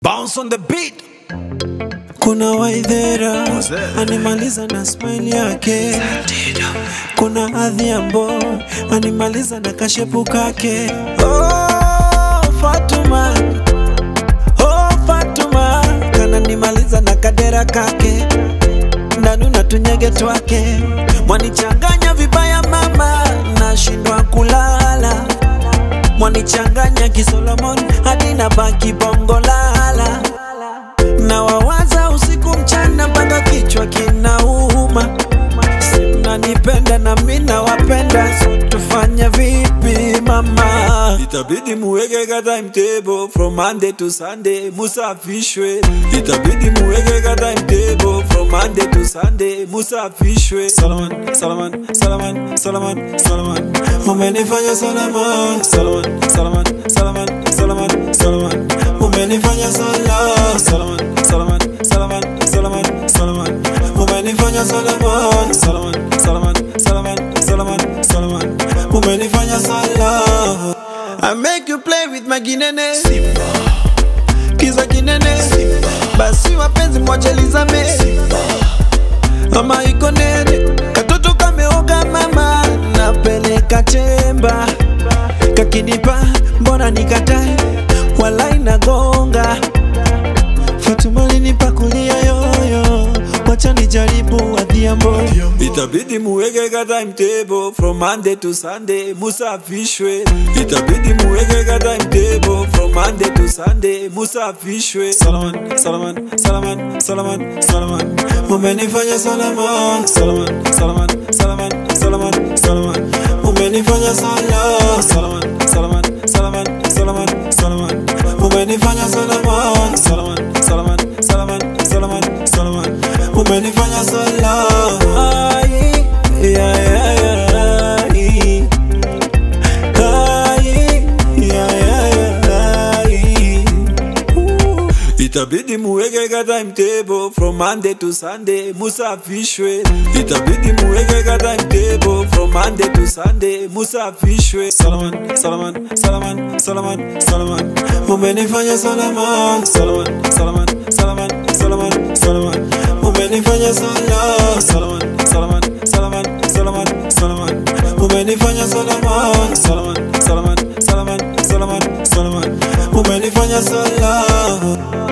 Bounce on the beat. Kuna Waithera What's that? animaliza na smile yake, kuna Adhiambo animaliza na kashepu kake. Oh, Fatuma oh, Fatuma kananimaliza na kadera kake, ndanu na tunyege twake, mwanichanganya vibaya mama, nashindwa kulala mwanichanganya kisolomon hadi na baki bongo lala na wawaza usiku mchana mpaka kichwa kinauma simnanipenda na mi nawapenda so tufanye vipi mama itabidi muweke ka timetable from monday to sunday musafishwe itabidi muweke ka timetable from monday to sunday musafishwe salaman salaman salaman salaman salaman umenifanya salaman salaman salaman salaman salaman salaman umenifanya sala salaman salaman salaman salaman salaman umenifanya salaman salaman salaman salaman salaman salaman umenifanya sala I make you play with my ginene kiza kinene basi wapenzi mwachelizame mama iko nene katoto kameoga mama napeleka chemba kakinipa mbona nikatae wala inagonga Fatuma linipa kulia yoyo wacha nijaribu adhiambo itabidi muweke ka timetable from monday to sunday musafishwe itabidi muweke ka timetable from monday to sunday musafishwe salaman salaman salaman salaman salaman umenifanya salaman salaman salaman salaman salaman salaman umenifanya sala salaman salaman salaman salaman salaman umenifanya salaman salaman salaman salaman salaman salaman umenifanya sala Ai, ya, ya, ya, ai. Ai, ya, ya, ya, ai. Ooh. itabidi muweke ka timetable from monday to sunday musafishwe itabidi muweke ka timetable from monday to sunday musafishwe salaman salaman salaman salaman salaman umenifanya salaman salaman salaman salaman salaman salaman umenifanya sala salaman salaman salaman salaman salaman umenifanya salaman salaman salaman salaman salaman salaman umenifanya sala